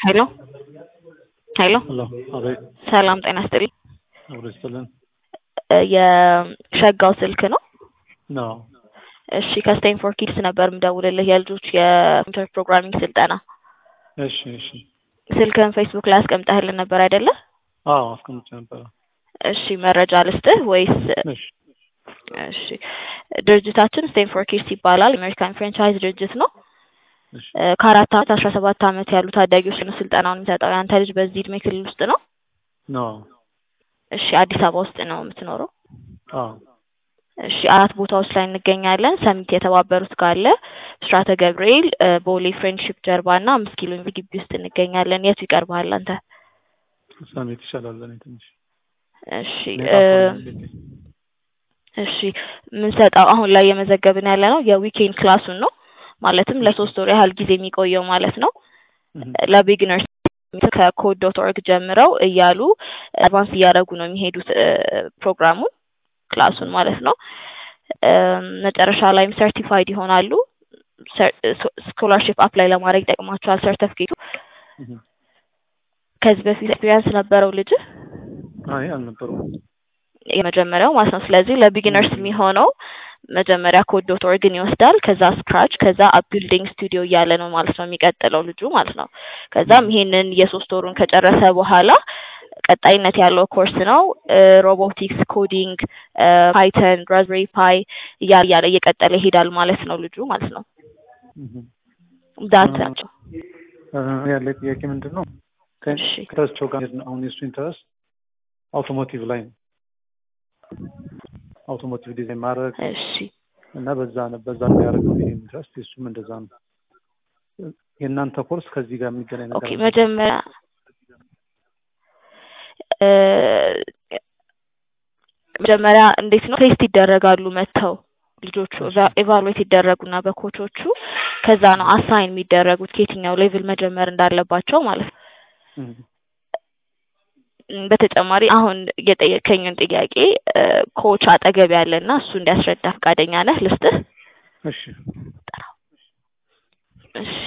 ሄሎ ሄሎ ሄሎ አቤት ሰላም ጤና ይስጥልኝ። አብሮ ይስጥልን የሸጋው ስልክ ነው? ነው እሺ ከስቴም ፎር ኪድስ ነበር የምደውልልህ የልጆች የኮምፒውተር ፕሮግራሚንግ ስልጠና። እሺ እሺ ስልክህን ፌስቡክ ላይ አስቀምጠህልን ነበር አይደለ? አዎ አስቀምጬ ነበረ እሺ መረጃ ልስጥህ ወይስ? እሺ እሺ ድርጅታችን ስቴም ፎር ኪድስ ይባላል። አሜሪካን ፍራንቻይዝ ድርጅት ነው። እሺ እ ከአራት አመት አስራ ሰባት አመት ያሉ ታዳጊዎች ነው ስልጠናውን የሚሰጠው። ያንተ ልጅ በዚህ እድሜ ክልል ውስጥ ነው? ነው እሺ አዲስ አበባ ውስጥ ነው የምትኖረው? አዎ እሺ አራት ቦታዎች ላይ እንገኛለን። ሰሚት የተባበሩት ካለ ብስራተ ገብርኤል፣ እ ቦሌ ፍሬንድሺፕ ጀርባ እና አምስት ኪሎ ሜትር ግቢ ውስጥ እንገኛለን። የቱ ይቀርብሃል አንተ? ሰሜት ይሻላል ለእኔ ትንሽ እሺ እኔ እ ጣፎ ነኝ ቤቴ። እሺ የምንሰጠው አሁን ላይ የመዘገብን ያለ ነው የዊኬንድ ክላሱን ነው። ማለትም ለሶስት ወር ያህል ጊዜ የሚቆየው ማለት ነው። እህ ለቢግነርስ ከኮድ ዶት ኦርግ ጀምረው እያሉ አድቫንስ እያደረጉ ነው የሚሄዱት እ ፕሮግራሙን ክላሱን ማለት ነው። እም መጨረሻ ላይም ሰርቲፋይድ ይሆናሉ። ስኮላርሽፕ አፕላይ ለማድረግ ይጠቅማቸዋል ሰርተፍኬቱ። እህ ከዚህ በፊት ኤክስፒሪያንስ ነበረው ልጅህ? አይ አልነበረውም። የመጀመሪያው ማለት ነው። ስለዚህ ለቢጊነርስ የሚሆነው መጀመሪያ ኮድ ዶት ኦርግን ይወስዳል። ከዛ ስክራች፣ ከዛ አፕ ቢልዲንግ ስቱዲዮ እያለ ነው ማለት ነው የሚቀጥለው ልጁ ማለት ነው። ከዛም ይሄንን የሶስት ወሩን ከጨረሰ በኋላ ቀጣይነት ያለው ኮርስ ነው። ሮቦቲክስ፣ ኮዲንግ፣ ፓይተን፣ ራዝቤሪ ፓይ እያለ እያለ እየቀጠለ ይሄዳል ማለት ነው ልጁ ማለት ነው። እህ ዳት ናቸው። እ ያለ ጥያቄ ምንድን ነው? እሺ ከኢንተረስቸው ጋር አሁን የእሱ ኢንተረስት አውቶሞቲቭ ላይ ነው። አውቶሞቲቭ ዲዛይን ማድረግ እሺ እና በዛ ነው በዛ ነው ያደረገው ይሄ ኢንትረስት የእሱም እንደዛ ነው። የእናንተ ኮርስ ከዚህ ጋር የሚገናኝ ነገር ኦኬ አለ? መጀመሪያ እ መጀመሪያ እንዴት ነው ቴስት ይደረጋሉ መጥተው ልጆቹ ኤቫሉዌት ይደረጉና በኮቾቹ ከዛ ነው አሳይን የሚደረጉት ከየትኛው ሌቭል መጀመር እንዳለባቸው ማለት ነው። እህ እም በተጨማሪ አሁን የጠየከኝን ጥያቄ እ ኮች አጠገብ ያለና እሱ እንዲያስረዳ ፈቃደኛ ነህ? ልስጥህ? እሺ እሺ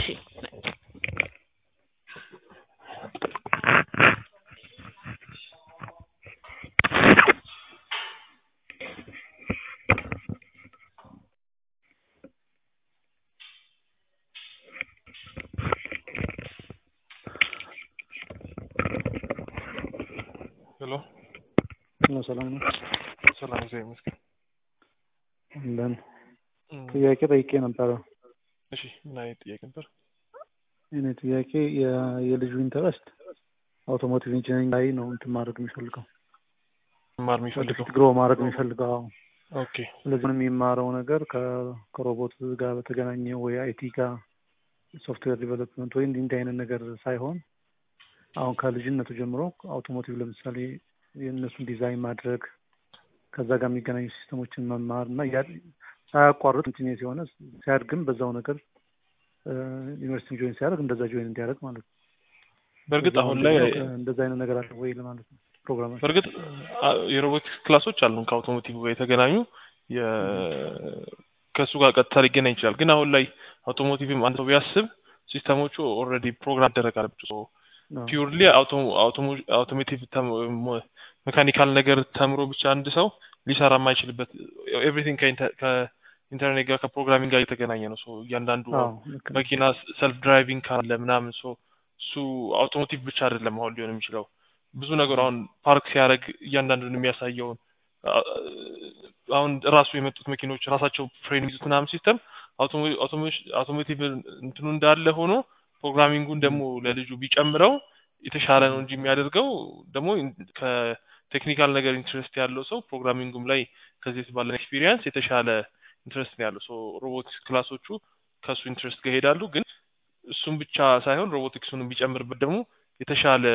ሄሎ ነው ሰላም ነው። ሰላም እግዚአብሔር ይመስገን። እንደን እም፣ ጥያቄ ጠይቄ ነበረ። እሺ ምን አይነት ጥያቄ ነበር? እኔ ጥያቄ የ- የልጁ ኢንተረስት አውቶሞቲቭ ኢንጂነሪንግ ላይ ነው እንትን ማድረግ የሚፈልገው መማር የሚፈልገው ወደፊት ግሮ ማድረግ የሚፈልገው አዎ። ኦኬ ስለዚህ ምንም የሚማረው ነገር ከ- ከሮቦት ጋር በተገናኘ ወይ አይቲ ጋር ሶፍትዌር ዲቨሎፕመንት ወይ እንዲህ እንዲህ አይነት ነገር ሳይሆን አሁን ከልጅነቱ ጀምሮ አውቶሞቲቭ ለምሳሌ የእነሱን ዲዛይን ማድረግ ከዛ ጋር የሚገናኙ ሲስተሞችን መማር እና ያ- ሳያቋርጥ ኢንጂኒየር የሆነ ሲያድግም በዛው ነገር እ ዩኒቨርሲቲ ጆይን ሲያደርግ እንደዛ ጆይን እንዲያደርግ ማለት ነው። በእርግጥ ከዛ አሁን ላይ ምንድነው እንደዛ አይነት ነገር አለ ወይ ለማለት ነው ፕሮግራማችን። በእርግጥ አ- የሮቦቲክስ ክላሶች አሉን ከአውቶሞቲቭ ጋር የተገናኙ የ ከእሱ ጋር ቀጥታ ሊገናኝ ይችላል። ግን አሁን ላይ አውቶሞቲቭም አንድ ሰው ቢያስብ ሲስተሞቹ ኦልሬዲ ፕሮግራም መደረግ አለባቸው። አዎ። ፒውርሊ አውቶሞቲቭ ሜካኒካል ነገር ተምሮ ብቻ አንድ ሰው ሊሰራ የማይችልበት ኤቭሪቲንግ ከኢንተርኔት ጋር ከፕሮግራሚንግ ጋር የተገናኘ ነው። ሶ እያንዳንዱ አዎ ልክ ነው። መኪና ሰልፍ ድራይቪንግ ካለ ምናምን ሶ እሱ አውቶሞቲቭ ብቻ አይደለም አሁን ሊሆን የሚችለው ብዙ ነገር አሁን ፓርክ ሲያደርግ እያንዳንዱን የሚያሳየውን አ- አሁን ራሱ የመጡት መኪኖች ራሳቸው ፍሬን የሚይዙት ምናምን ሲስተም አውቶሞቲቭ እንትኑ እንዳለ ሆኖ ፕሮግራሚንጉን ደግሞ ለልጁ ቢጨምረው የተሻለ ነው እንጂ የሚያደርገው ደግሞ ከቴክኒካል ነገር ኢንትረስት ያለው ሰው ፕሮግራሚንጉም ላይ ከዚህ ባለን ኤክስፒሪየንስ የተሻለ ኢንትረስት ነው ያለው። ሶ ሮቦቲክስ ክላሶቹ ከእሱ ኢንትረስት ጋር ይሄዳሉ። ግን እሱም ብቻ ሳይሆን ሮቦቲክሱንም ቢጨምርበት ደግሞ የተሻለ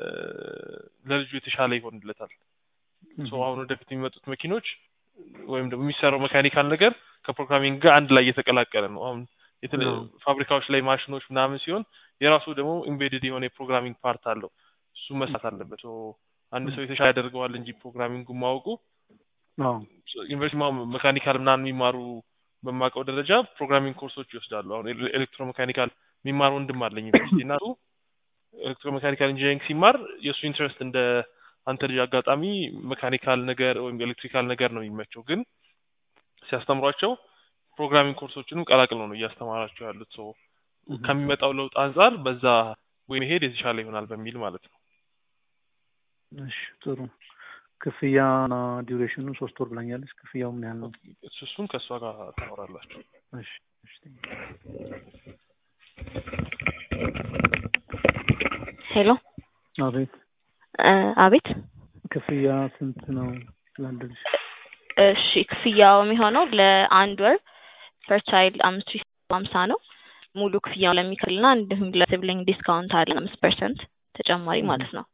ለልጁ የተሻለ ይሆንለታል። ሶ አሁን ወደፊት የሚመጡት መኪኖች ወይም ደግሞ የሚሰራው መካኒካል ነገር ከፕሮግራሚንግ ጋር አንድ ላይ እየተቀላቀለ ነው። አሁን የተለ- አዎ። ፋብሪካዎች ላይ ማሽኖች ምናምን ሲሆን የራሱ ደግሞ ኢምቤድድ የሆነ የፕሮግራሚንግ ፓርት አለው። እሱ መስራት አለበት። ሶ አንድ ሰው የተሻለ ያደርገዋል እንጂ ፕሮግራሚንጉ ማወቁ አዎ ዩኒቨርሲቲ መካኒካል ምናምን የሚማሩ በማውቀው ደረጃ ፕሮግራሚንግ ኮርሶች ይወስዳሉ። አሁን ኤሌክትሮ መካኒካል የሚማር ወንድም አለኝ ዩኒቨርሲቲ እና እሱ ኤሌክትሮ ሜካኒካል ኢንጂነሪንግ ሲማር የእሱ ኢንትረስት እንደ አንተ ልጅ አጋጣሚ ሜካኒካል ነገር ወይም ኤሌክትሪካል ነገር ነው የሚመቸው፣ ግን ሲያስተምሯቸው ፕሮግራሚንግ ኮርሶችንም ቀላቅለው ነው እያስተማራቸው ያሉት። ሰው ከሚመጣው ለውጥ አንጻር በዛ ወይ መሄድ የተሻለ ይሆናል በሚል ማለት ነው። እሺ ጥሩ። ክፍያና ዲዩሬሽኑ ሶስት ወር ብላኛለች። ክፍያው ምን ያህል ነው? እሱ እሱን ከእሷ ጋር ታወራላችሁ። እሺ እሺ። ሄሎ አቤት። እ አቤት ክፍያ ስንት ነው ለአንድ ልጅ? እሺ ክፍያው የሚሆነው ለአንድ ወር ፐር ቻይልድ አምስት ሺህ ሀምሳ ነው። ሙሉ ክፍያውን ለሚከፍልና እንዲሁም ለሲብሊንግ ዲስካውንት አለ አምስት ፐርሰንት ተጨማሪ ማለት ነው።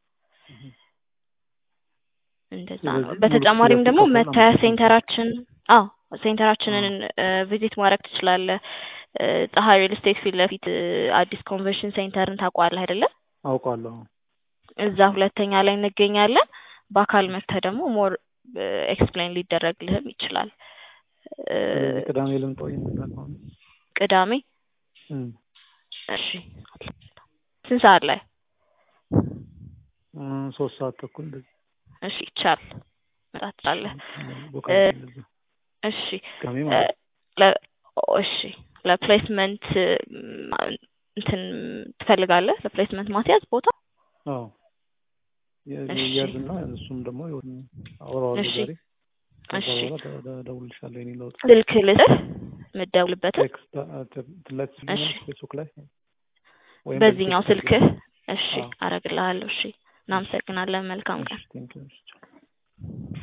እንደዛ ነው። ስለዚህ ሙሉ በተጨማሪም ክፍያው ደግሞ ሲከፈል መታያ አምስት ፐርሰንት ሴንተራችን አዎ ሴንተራችንን ቪዚት ማድረግ ትችላለህ። እ ፀሐይ ሪል ስቴት ፊት ለፊት እ አዲስ ኮንቨንሽን ሴንተርን ታውቀዋለህ አይደለ? አውቃለሁ። እዛ ሁለተኛ ላይ እንገኛለን። በአካል መጥተህ ደግሞ ሞር ኤክስፕሌን ሊደረግልህም ይችላል። እ ስለዚህ ቅዳሜ ልምጣ ወይ እንደዛ ከሆነ? ቅዳሜ እም፣ እሺ ስንት ሰዓት ላይ? እም፣ ሶስት ሰዓት ተኩል እንደዚህ እሺ ይቻል መጣት ትችላለህ። ቦካ እ እንደዛ እሺ ቅዳሜ እ ማለት ነው። ለ- እሺ ለፕሌስመንት እንትን ትፈልጋለህ? ለፕሌስመንት ማስያዝ ቦታ? አዎ የ- እሺ ያዝና እሱም ደግሞ ይሁን አወራዋለሁ እሺ ዛሬ። ከዛ እሺ በኋላ ደ- ደ- እደውልልሻለሁ የኔ ለውጥ ስልክ ልስጥህ የምትደውልበትን? ቴክስት ትላት እሺ ስልኛለሽ ፌስቡክ ላይ ወይም በዚህ በዚህኛው ቴክስት ስልክህ? አድርጊልኝ። እሺ አዎ አረግልሃለሁ። እሺ እሺ እናመሰግናለን። መልካም እሺ ቀን። ቴንኪው እሺ